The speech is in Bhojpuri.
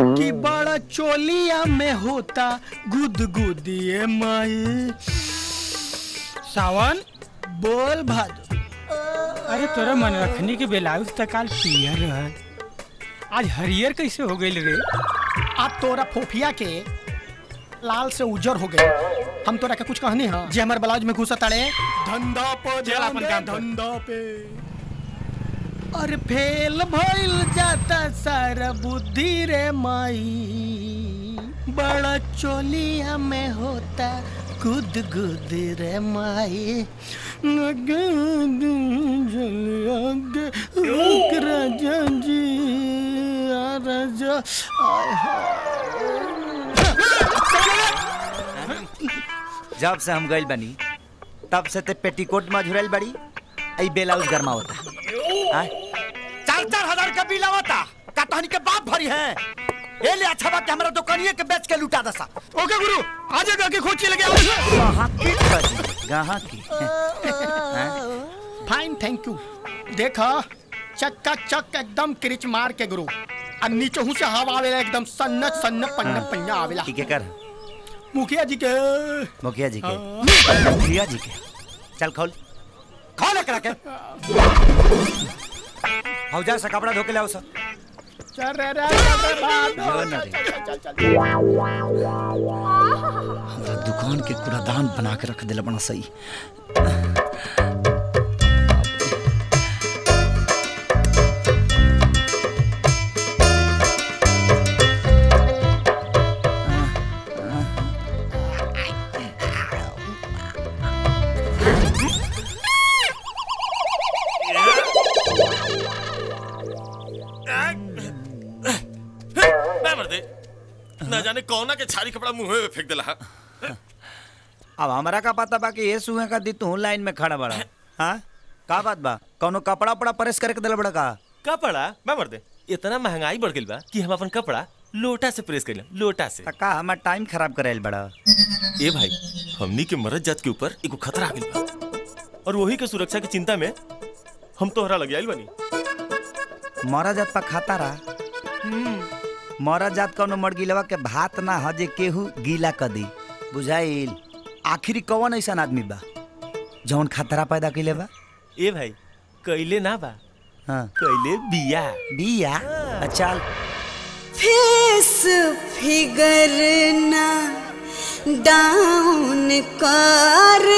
कि बड़ा चोलिया में होता गुदगुदिए माई सावन बोल भादो अरे तोरा मन रखनी के ब्लाउज तक काल पियर रहल आज हरियर कैसे हो गइल रे आ तोरा फोफिया के लाल से उजर हो गए हम तोरा के कुछ कहनी हां जे हमर ब्लाउज में घुसा ताड़े धंधा पे चल अपन काम कर। धंधा पे अरे फेल भइल जाता सारा बुद्धि रे माई बड़ा चोलिया में होता गुद गुद रे माई नगद झलिया गे रुक राजा जी आ राजा आय जब से हम गइल बनी तब से ते पेटीकोट में झुरल बड़ी आई ब्लाउज गरमा होता हाँ? चार चार हजार का बिल आवता का तहनी के बाप भरी है ए ले अच्छा बात है, हमरा दुकानिए के बेच के लुटा दसा ओके गुरु आज के खोची लगे कहाँ की खजी कहाँ की फाइन थैंक यू देखा चक्का चक एकदम क्रिच मार के गुरु आ नीचे हूं से हवा आवेला एकदम सन्न सन्न पन्न हाँ। पन्ना आवेला ठीक है कर मुखिया जी के मुखिया जी के हाँ। मुखिया जी के चल खोल खोल एकरा के हौजा से कपड़ा धो के लाओ सर चल रे रे चल रे भादो, जो न रे। चल, चल, चल, हमरा दुकान के कूड़ादान बना के रख दिला बना सही मैं मर दे ना जाने कौना के छारी कपड़ा मुंह में फेंक देला हा। अब हमरा का पता बा कि ये सुहे का दी तू लाइन में खड़ा बड़ा हाँ का बात बा कौनो कपड़ा उपड़ा प्रेस करके दिला बड़ा का कपड़ा मैं मर दे इतना महंगाई बढ़ गइल बा कि हम अपन कपड़ा लोटा से प्रेस कइला लोटा से का हमार टाइम खराब करेल बड़ा ए भाई हमनी के मरद जात के ऊपर एगो खतरा आ गइल बा और वही के सुरक्षा की चिंता में हम तोहरा लग आइल बनी मरा जात पा खाता रहा मरा जात कौनो मर गिलवा के भात ना ह जे केहू गीला क दी बुझाइल आखिरी कौन ऐसा आदमी बा जौन खतरा पैदा कइले बा ए भाई कइले ना बा हाँ कइले बिया बिया चल फेस फिगर ना डाउन कर